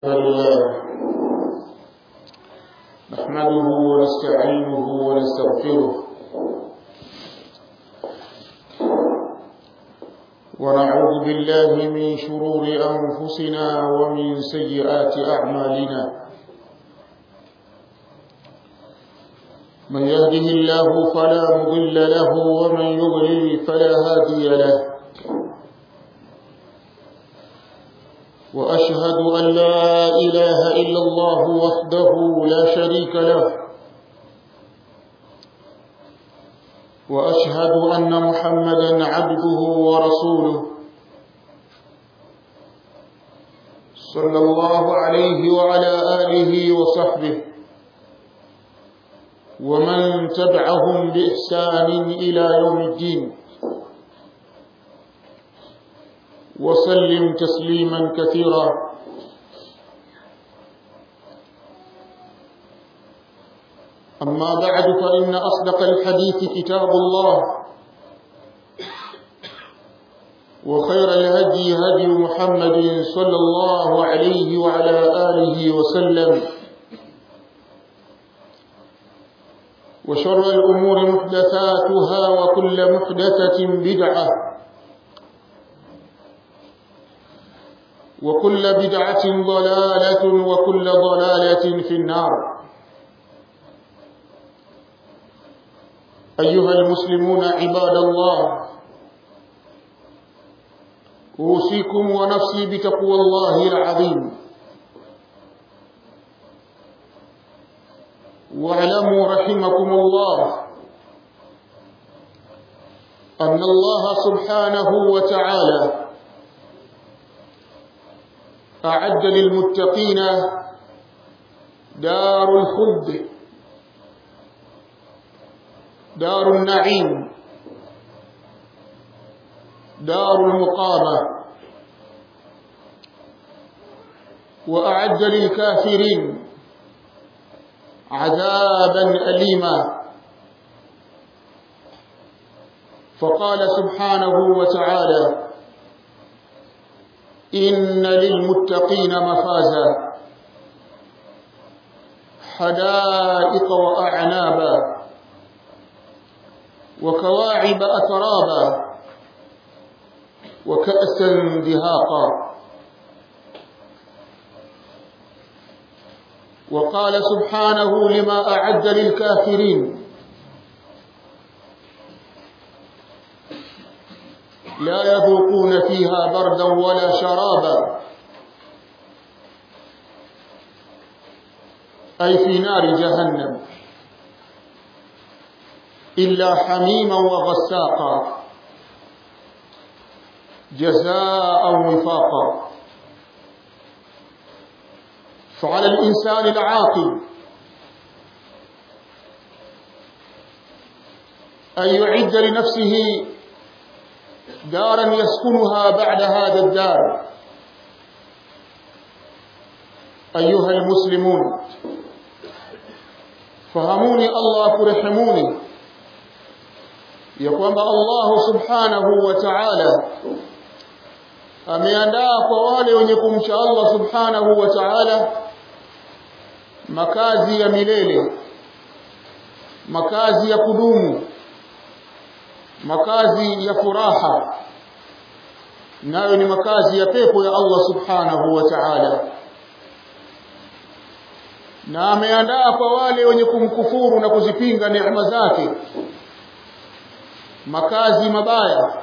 لله نحمده ونستعينه ونستغفره ونعوذ بالله من شرور أنفسنا ومن سيئات أعمالنا من يهده الله فلا مضل له ومن يضلل فلا هادي له وأشهد أن لا إله إلا الله وحده لا شريك له وأشهد أن محمدا عبده ورسوله صلى الله عليه وعلى آله وصحبه ومن تبعهم بإحسان إلى يوم الدين وسلم تسليما كثيرا أما بعد فإن أصدق الحديث كتاب الله وخير الهدي هدي محمد صلى الله عليه وعلى آله وسلم وشر الأمور محدثاتها وكل محدثة بدعة وكل بدعة ضلالة وكل ضلالة في النار أيها المسلمون عباد الله أوصيكم ونفسي بتقوى الله العظيم واعلموا رحمكم الله أن الله سبحانه وتعالى أعد للمتقين دار الخلد دار النعيم دار المقامة وأعد للكافرين عذابا أليما فقال سبحانه وتعالى إن للمتقين مفازا حدائق وأعنابا وكواعب أترابا وكأسا دهاقا وقال سبحانه لما أعد للكافرين لا يذوقون فيها بردا ولا شرابا أي في نار جهنم إلا حميما وغساقا جزاء وفاقا فعلى الإنسان العاقل أن يعد لنفسه دارا يسكنها بعد هذا الدار أيها المسلمون فهموني الله كرحموني يقوم الله سبحانه وتعالى ameandaa kwa wale wenye kumcha Allah subhanahu wa ta'ala makazi ya milele makazi ya kudumu makazi ya furaha nayo ni makazi ya pepo ya Allah subhanahu wa ta'ala na ameandaa kwa wale wenye kumkufuru na kuzipinga neema zake makazi mabaya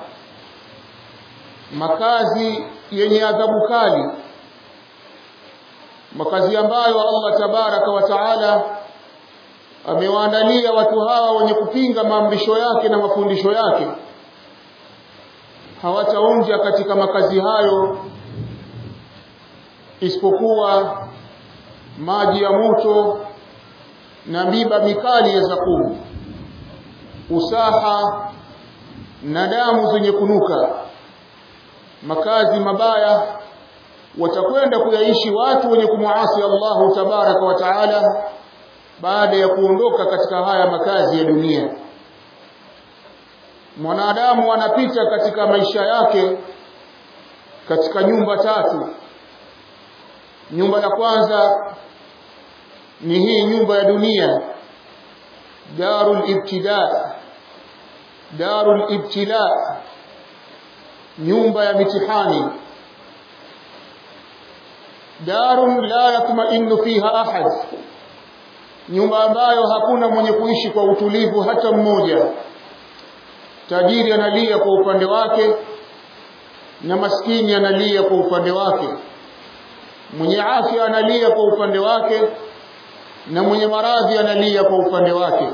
makazi yenye adhabu kali makazi ambayo Allah tabaraka wa taala amewaandalia watu hawa wenye kupinga maamrisho yake na mafundisho yake hawataonja katika makazi hayo isipokuwa maji ya moto na miba mikali ya zakumu usaha na damu zenye kunuka makazi mabaya watakwenda kuyaishi watu wenye kumuasi Allahu tabaraka wa taala baada ya kuondoka katika haya makazi ya dunia mwanadamu anapita katika maisha yake katika nyumba tatu nyumba la kwanza ni hii nyumba ya dunia darul ibtida darul ibtila nyumba ya mitihani darun la yatma'innu fiha ahad nyumba ambayo hakuna mwenye kuishi kwa utulivu hata mmoja tajiri analia kwa upande wake na maskini analia kwa upande wake mwenye afya analia kwa upande wake na mwenye maradhi analia kwa upande wake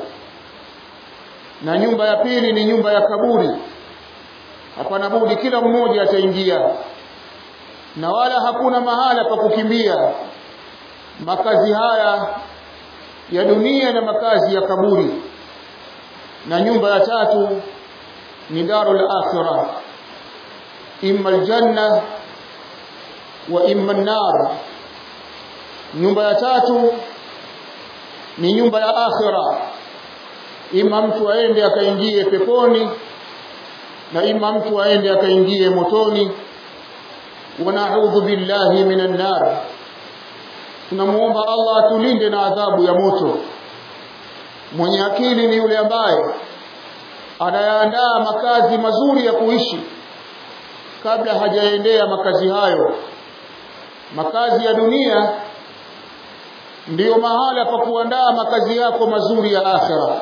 na nyumba ya pili ni nyumba ya kaburi hapana budi kila mmoja ataingia na wala hakuna mahala pa kukimbia makazi haya ya dunia na makazi ya kaburi na nyumba ya tatu ni darul akhirah imma aljanna wa imma an-nar nyumba ya tatu ni nyumba ya akhira ima mtu aende akaingie peponi na ima mtu aende akaingie motoni wa na'udhu billahi minan nar tunamuomba Allah atulinde na adhabu ya moto mwenye akili ni yule ambaye anayaandaa makazi mazuri ya kuishi kabla hajaendea makazi hayo makazi ya dunia ndiyo mahala pa kuandaa makazi yako mazuri ya akhira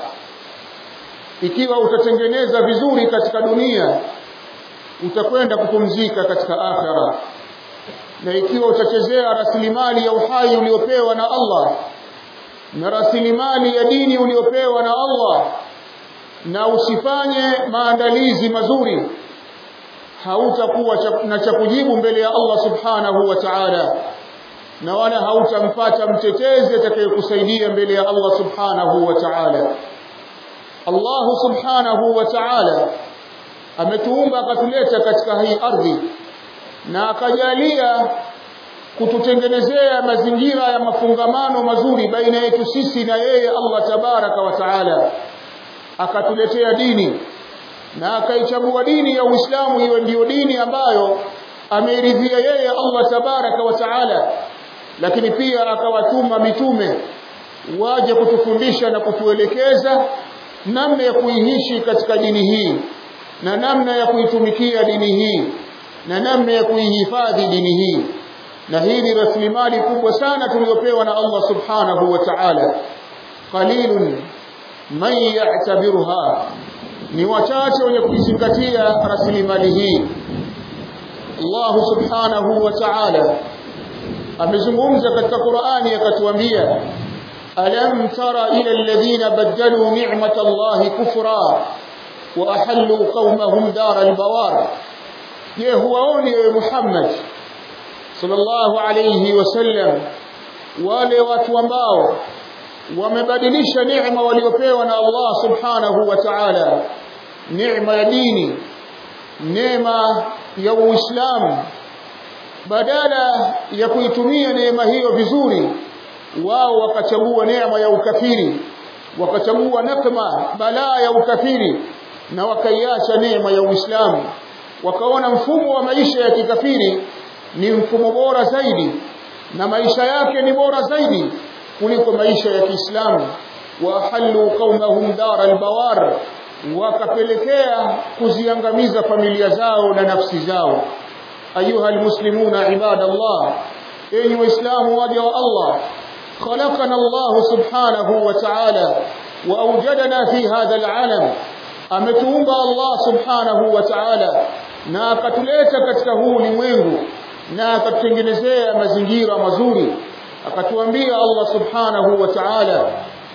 ikiwa utatengeneza vizuri katika dunia utakwenda kupumzika katika akhira na ikiwa utachezea rasilimali ya uhai uliopewa na Allah na rasilimali ya dini uliopewa na Allah na usifanye maandalizi mazuri hautakuwa na cha kujibu mbele ya Allah subhanahu wa ta'ala na wala hautampata mtetezi atakayekusaidia mbele ya Allah subhanahu wa ta'ala Allah subhanahu wa ta'ala ametuumba akatuleta katika hii ardhi na akajalia kututengenezea mazingira ya mafungamano mazuri baina yetu sisi na yeye Allah tabaraka wa taala akatuletea dini na akaichagua dini ya Uislamu iwe ndiyo dini ambayo ameridhia yeye Allah tabaraka wa taala lakini pia akawatuma mitume waje kutufundisha na kutuelekeza namna ya kuiishi katika dini hii na namna ya kuitumikia dini hii na namna ya kuihifadhi dini hii na hii ni rasilimali kubwa sana tuliyopewa na Allah subhanahu wa ta'ala qalilun man ya'tabiruha ni wachache wenye kuizingatia rasilimali hii Allah subhanahu wa ta'ala amezungumza katika Qur'ani akatuambia alam tara ila alladhina badalu ni'matallahi kufra wa ahallu qaumahum daral bawar je huwaoni ewe Muhammad sallallahu alayhi wasallam wale watu ambao wamebadilisha neema waliopewa na Allah subhanahu wa ta'ala neema ya dini neema ya Uislamu badala ya kuitumia neema hiyo vizuri wao wakachagua neema ya ukafiri wakachagua nakma balaa ya ukafiri na wakaiacha neema ya Uislamu wakaona mfumo wa maisha ya kikafiri ni mfumo bora zaidi na maisha yake ni bora zaidi kuliko maisha ya Kiislamu wa halu qaumahum daral bawar wakapelekea kuziangamiza familia zao na nafsi zao ayuha almuslimuna ibadallah enyi waislamu waja wa Allah خلقنا الله سبحانه وتعالى وأوجدنا في هذا العالم ametuumba Allah subhanahu wa ta'ala na akatuleta katika huu ulimwengu na akatutengenezea mazingira mazuri akatuambia Allah subhanahu wa ta'ala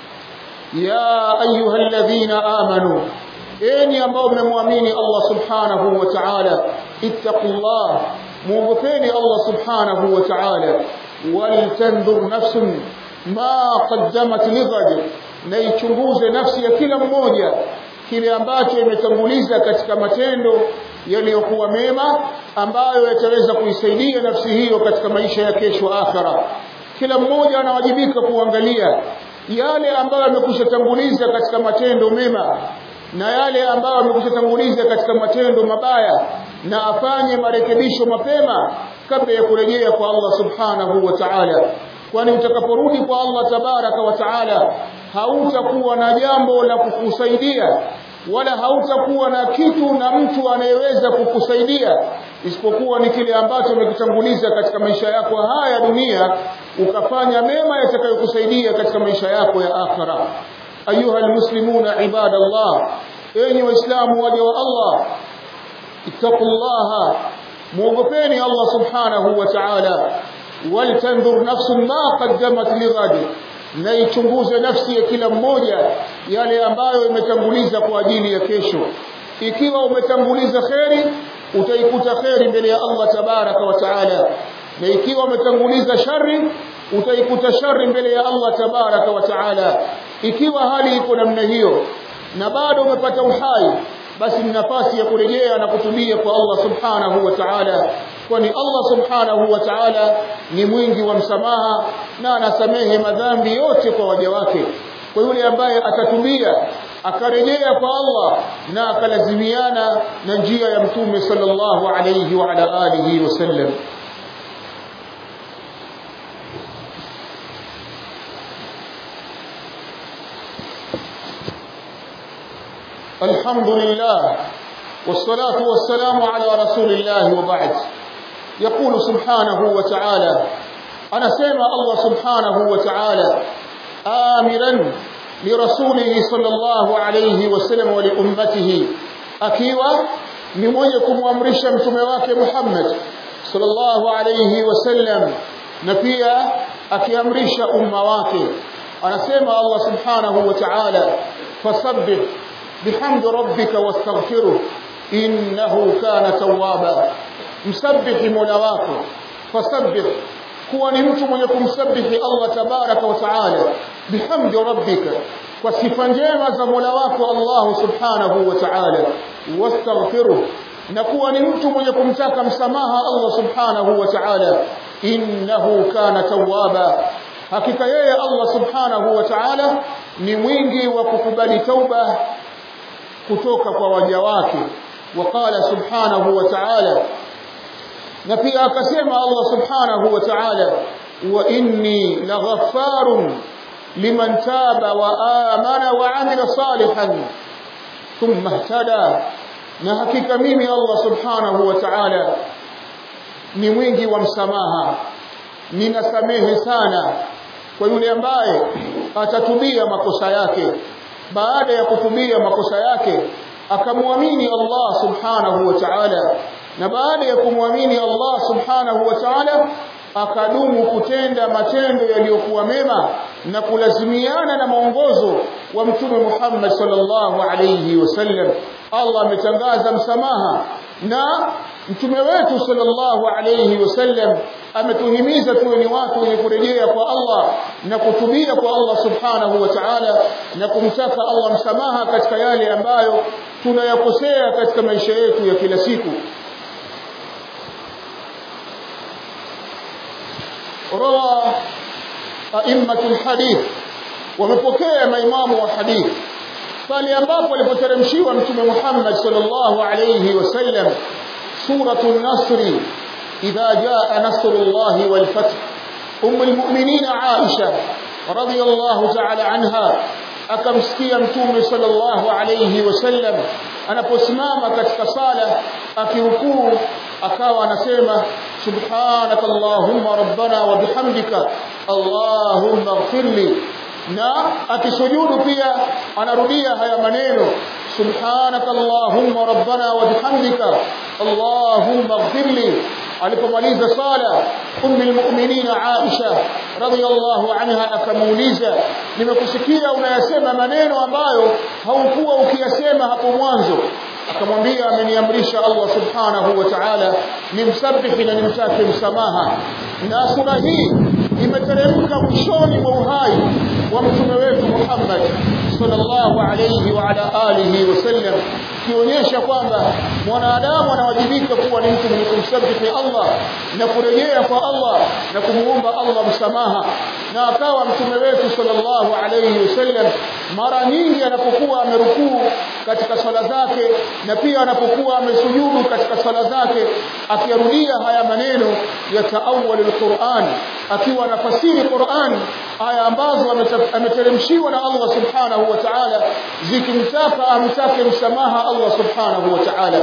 ya ayyuhalladhina amanu enyi ambao mmemwamini Allah subhanahu wa ta'ala ittaqullah muogopeni Allah subhanahu wa ta'ala waltanzur nafsun ma qaddamat lighad na ichunguze nafsi ya kila mmoja kile ambacho imetanguliza katika matendo yaliyokuwa mema ambayo yataweza kuisaidia nafsi hiyo katika maisha ya kesho akhira kila mmoja anawajibika kuangalia yale ambayo amekwisha tanguliza katika matendo mema na yale ambayo amekwisha tanguliza katika matendo mabaya na afanye marekebisho mapema kabla ya kurejea kwa Allah subhanahu wa ta'ala kwani utakaporudi kwa Allah tabaraka wa taala hautakuwa na jambo la kukusaidia wala hautakuwa na kitu na mtu anayeweza kukusaidia isipokuwa ni kile ambacho umekitanguliza katika maisha yako haya dunia ukafanya mema yatakayokusaidia katika maisha yako ya akhira ayuha almuslimuna ibadallah enyi waislamu waja wa Allah ittaqullaha muogopeni Allah subhanahu wa ta'ala waltanzur nafsun ma qaddamat lighadi na ichunguze nafsi ya kila mmoja yale ambayo imetanguliza kwa ajili ya kesho ikiwa umetanguliza kheri utaikuta kheri mbele ya Allah tabaraka wa taala na ikiwa umetanguliza shari utaikuta shari mbele ya Allah tabaraka wa taala ikiwa hali iko namna hiyo na bado umepata uhai basi ni nafasi ya kurejea na kutubia kwa Allah subhanahu wa ta'ala kwani Allah subhanahu wa ta'ala ni mwingi wa msamaha na anasamehe madhambi yote kwa waja wake kwa yule ambaye atatubia akarejea kwa Allah na akalazimiana na njia ya mtume sallallahu alayhi wa ala alihi wasallam الحمد لله والصلاة والسلام على رسول الله وبعد يقول سبحانه وتعالى أنا سيما الله سبحانه وتعالى آمرا لرسوله صلى الله عليه وسلم ولأمته أكيوا نمويكم وامرشا متمواك محمد صلى الله عليه وسلم نفيا أكيامرشا أمواك أنا سيما الله سبحانه وتعالى فصبح بحمد ربك واستغفره إنه كان توابا مسبح مولواك فسبح kuwa ni mtu mwenye kumsabihi Allah tabaraka wa taala bihamdi rabbika kwa sifa njema za Mola wako Allah subhanahu wa ta'ala wastaghfiruh na kuwa ni mtu mwenye kumtaka msamaha Allah subhanahu wa ta'ala innahu kana tawwaba hakika yeye Allah subhanahu wa ta'ala ni mwingi wa kukubali tauba kutoka kwa waja wake waqala subhanahu wa ta'ala na pia akasema Allah subhanahu wa ta'ala wa inni laghaffarun liman taba wa amana wa amila salihan thumma ihtada na hakika mimi Allah subhanahu wa ta'ala ni mwingi wa msamaha ninasamehe sana kwa yule ambaye atatubia makosa yake baada ya kutubia makosa yake akamwamini Allah subhanahu wa ta'ala na baada ya kumwamini Allah subhanahu wa ta'ala akadumu kutenda matendo yaliyokuwa mema na kulazimiana na mwongozo wa mtume Muhammad sallallahu alayhi wasallam Allah ametangaza msamaha na mtume wetu sallallahu alayhi wasallam ametuhimiza tuwe ni watu wenye kurejea kwa Allah na kutubia kwa Allah subhanahu wa ta'ala na kumtaka Allah msamaha katika yale ambayo tunayakosea katika maisha yetu ya kila siku روى أئمة الحديث ومپokea maimamu wa hadith pale ambapo alipoteremshiwa mtume Muhammad sallallahu alayhi wasallam suratul nasr idha jaa nasrullahi wal fath umm almu'minin Aisha radhiyallahu ta'ala anha akamsikia mtume sallallahu alayhi wasallam anaposimama katika sala akirukuu akawa anasema subhanak allahumma rabbana wa bihamdika allahumma ighfirli na akisujudu pia anarudia haya maneno subhanak allahumma rabbana wa bihamdika allahumma ighfirli alipomaliza sala ummi almu'minin Aisha radhiyallahu anha akamuuliza nimekusikia unayasema maneno ambayo haukuwa ukiyasema hapo mwanzo akamwambia ameniamrisha Allah subhanahu wa ta'ala nimsabihi na nimtake msamaha na sura hii imeteremka mwishoni mwa uhai wa mtume wetu Muhammad sallallahu alayhi wa ala alihi wasallam kionyesha kwamba mwanadamu anawajibika kuwa ni mtu mwenye kumsabihi Allah na kurejea kwa Allah na kumuomba Allah msamaha na akawa mtume wetu sallallahu alayhi wasallam mara nyingi anapokuwa amerukuu katika swala zake na pia anapokuwa amesujudu katika swala zake akirudia haya maneno ya taawwal alquran akiwa anafasiri Qur'an aya ambazo ameteremshiwa na Allah subhanahu wa ta'ala zikimtaka amtake msamaha Allah subhanahu wa ta'ala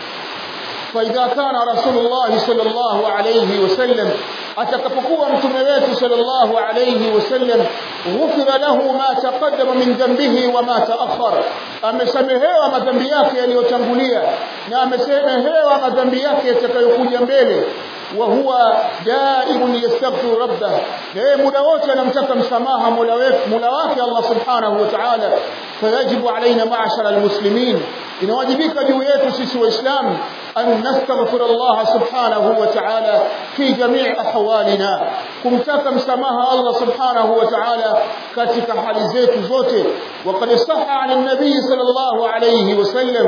فإذا كان رسول الله صلى الله عليه وسلم atakapokuwa mtume wetu sallallahu alayhi wasallam ghufira lahu ma taqaddama min dhanbihi wa ma ta'akhkhar amesamehewa madhambi yake yaliyotangulia na amesamehewa madhambi yake yatakayokuja mbele wa huwa daibun yastaghfiru rabbah yeye muda wote anamtaka msamaha mola wetu mola wake Allah subhanahu wa ta'ala fayajibu alaina ma'ashara almuslimin inawajibika juu yetu sisi waislamu an nastaghfir Allah subhanahu wa ta'ala fi jami' ahwalina kumtaka msamaha Allah subhanahu wa ta'ala katika hali zetu zote وقد صح عن النبي صلى الله عليه وسلم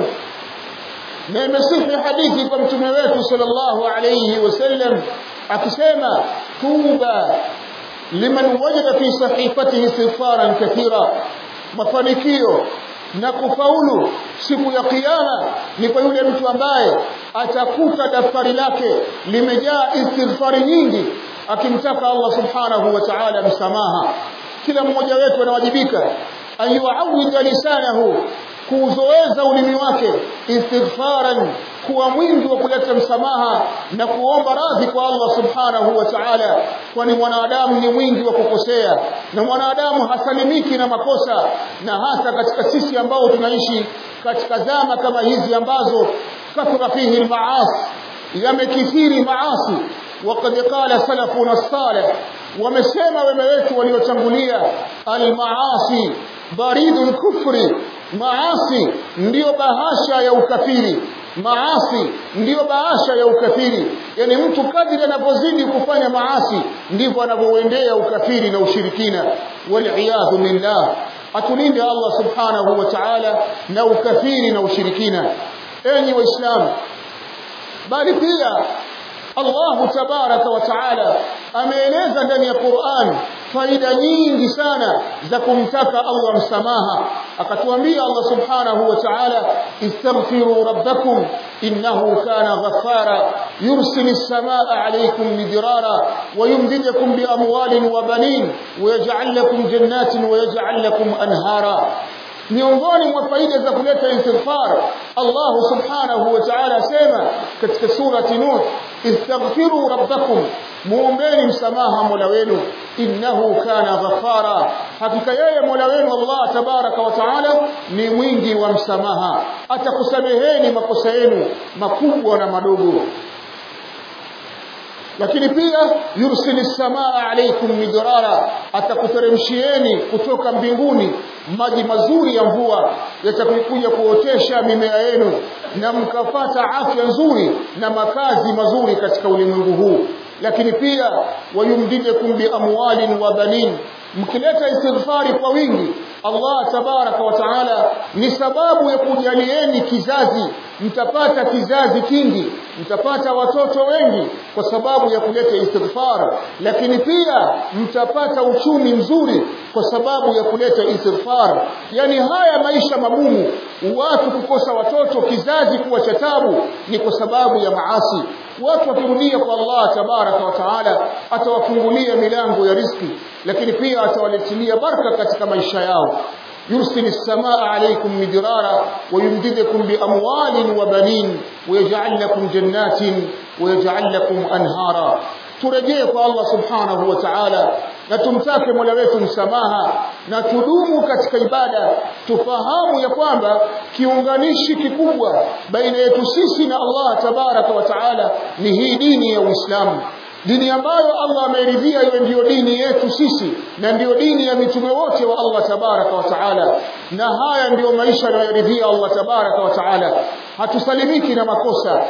na imesihi hadithi kwa mtume wetu sallallahu alayhi wasallam akisema tuba liman wajada fi sahifatihi istighfaran kathira mafanikio na kufaulu siku ya kiyama ni kwa yule mtu ambaye atakuta daftari lake limejaa istighfari nyingi akimtaka Allah subhanahu wa ta'ala msamaha kila mmoja wetu anawajibika ayuawidha lisanahu kuuzoeza ulimi wake istighfaran kuwa mwingi wa kuleta msamaha na kuomba radhi kwa Allah subhanahu wa ta'ala kwani mwanadamu ni mwingi wa kukosea na mwanadamu hasalimiki na makosa na hasa katika sisi ambao tunaishi katika zama kama hizi ambazo kathura fihi almaasi yamekithiri maasi وقد قال سلفنا الصالح ومسema wema wetu waliotangulia almaasi baridul kufri maasi ndiyo bahasha ya ukafiri maasi ndiyo bahasha ya ukafiri yani mtu kadri anapozidi kufanya maasi ndivyo anavyoendea ukafiri na ushirikina waliyadhu billah atulinde Allah subhanahu wa ta'ala na ukafiri na ushirikina enyi waislamu bali pia Allah tabaraka wa taala ameeleza ndani ya Qur'an faida nyingi sana za kumtaka Allah msamaha akatuambia Allah subhanahu wa ta'ala istaghfiru rabbakum innahu kana ghaffara yursilu as-samaa'a 'alaykum midrara wa yumdidukum bi amwalin wa banin wa yaj'al lakum jannatin wa yaj'al lakum anhara miongoni mwa faida za kuleta istighfar Allah subhanahu wa ta'ala sema katika surati Nuh istaghfiru rabbakum muombeni msamaha mola wenu innahu kana ghaffara hakika yeye mola wenu Allah tabaraka wa taala ni mwingi wa msamaha atakusameheni makosa yenu makubwa na madogo lakini pia yursili samaa alaykum midrara atakuteremshieni kutoka mbinguni maji mazuri ya mvua yatakuja kuotesha mimea yenu na mkapata afya nzuri na makazi mazuri katika ulimwengu huu lakini pia wayumdidukum bi amwalin wa banin mkileta istighfari kwa wingi Allah tabaraka wa taala ni sababu ya kujalieni kizazi mtapata kizazi kingi mtapata watoto wengi kwa sababu ya kuleta istighfar lakini pia mtapata uchumi mzuri kwa sababu ya kuleta istighfar yani haya maisha magumu watu kukosa watoto kizazi kuwa cha tabu ni kwa sababu ya maasi watu wakirudia kwa Allah tabaraka wa taala atawafungulia milango ya riski lakini pia atawaletilia baraka katika maisha yao يرسل السماء عليكم مدرارا ويمددكم بأموال وبنين ويجعل لكم جنات ويجعل لكم أنهارا turejee kwa Allah subhanahu wa ta'ala na tumtake Mola wetu msamaha na tudumu katika ibada tufahamu ya kwamba kiunganishi kikubwa baina yetu sisi na Allah tabaraka wa ta'ala ni hii dini ya Uislamu dini ambayo Allah ameridhia iwe ndiyo dini yetu sisi na ndiyo dini ya mitume wote wa Allah tabaraka wa taala na haya ndiyo maisha anayoridhia Allah tabaraka wa taala hatusalimiki na makosa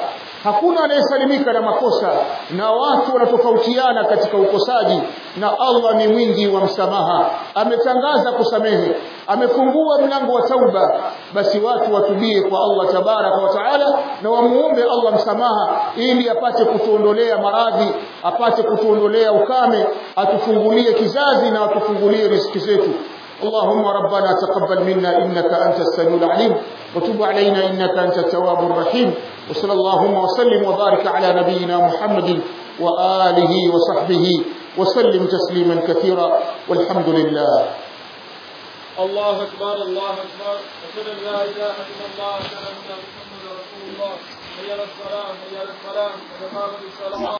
hakuna anayesalimika na makosa na watu wanatofautiana katika ukosaji na Allah ni mwingi wa msamaha ametangaza kusamehe amefungua mlango wa tauba basi watu watubie kwa Allah tabaraka wa taala na wamuombe Allah msamaha ili apate kutuondolea maradhi apate kutuondolea ukame atufungulie kizazi na atufungulie riziki zetu اللهم ربنا تقبل منا إنك أنت السميع العليم وتب علينا إنك أنت التواب الرحيم وصلى اللهم وسلم وبارك على نبينا محمد وآله وصحبه وسلم تسليما كثيرا والحمد لله الله أكبر الله أكبر أشهد أن لا إله إلا الله أشهد أن محمدا رسول الله حي على الصلاة حي على الفلاح قد قامت الصلاة